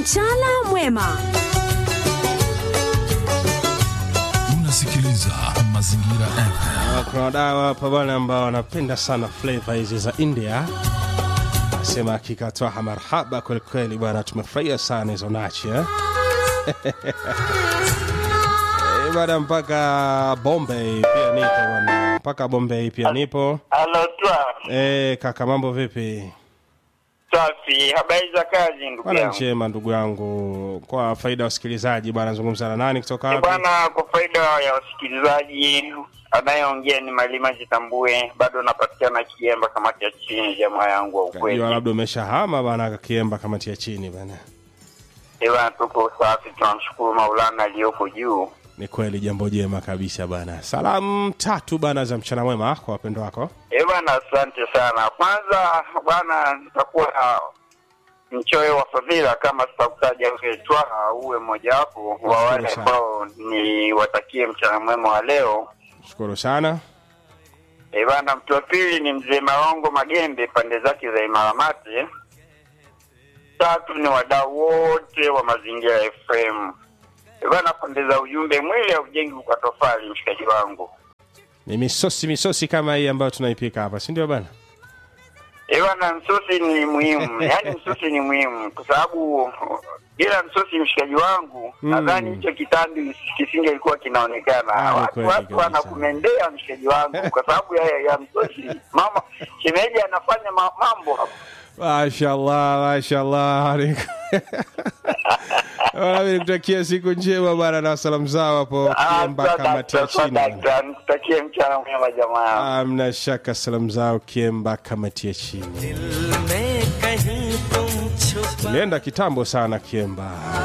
Mchana mwema. Unasikiliza Mazingira FM. Ah, kuna wadau hapa bwana ambao wanapenda sana flavor hizi za India. Nasema hakika twaha marhaba kwelikweli bwana, tumefurahia sana hizo nachi eh? Eh, bwana mpaka Bombay pia nipo bwana, mpaka Bombay pia nipo. Halo twa Eh, kaka mambo vipi? safi, habari za kazi ndugu Bwana yangu. njema ndugu yangu, kwa faida ya wasikilizaji bwana, nazungumza na nani kutoka Eh, wapi? Bwana, kwa faida ya wasikilizaji, anayeongea ni Malima Jitambue, bado napatikana Kiemba, kamati ya chini, jamaa yangu wa ukweli. Kajua labda umeshahama bwana, kakiemba kamati ya chini bwana. Eh, bwana, tuko safi, tunamshukuru Maulana aliyoko juu. Ni kweli jambo jema kabisa bana. Salamu tatu bana za mchana mwema kwa wapendo wako. Eh, bwana, asante sana. Kwanza bwana, nitakuwa mchoyo wa fadhila kama sitakutaja wewe Twaha, uwe mmojawapo wa wale sana. ambao ni watakie mchana mwema wa leo. Shukuru sana. Eh, bana, mtu wa pili ni mzee Marongo Magembe, pande zake za Imaramati. Tatu ni wadau wote wa Mazingira FM. Eh, bana, pande za ujumbe, mwili haujengi kwa tofali, mshikaji wangu. Ni misosi misosi kama hii ambayo tunaipika hapa, si ndio bana? Eh, bana, msosi ni muhimu, yaani msosi ni muhimu kwa sababu bila msosi, mshikaji wangu, Mm. nadhani hicho kitambi kisingelikuwa kinaonekana. Ah, ni watu kweli watu kabisa. wanakumendea mshikaji wangu kwa sababu ya, ya msosi. Mama shemeji anafanya ma, mambo hapo. Mashallah, mashallah. Wala mimi nikutakia siku njema bana na salamu zao hapo Kiemba kamati ya chini. bana. Nikutakie mchana mwema jamaa yangu. Amna shaka salamu zao Kiemba kamati ya chini. में कहीं तुम छुप Tulienda kitambo sana Kiemba.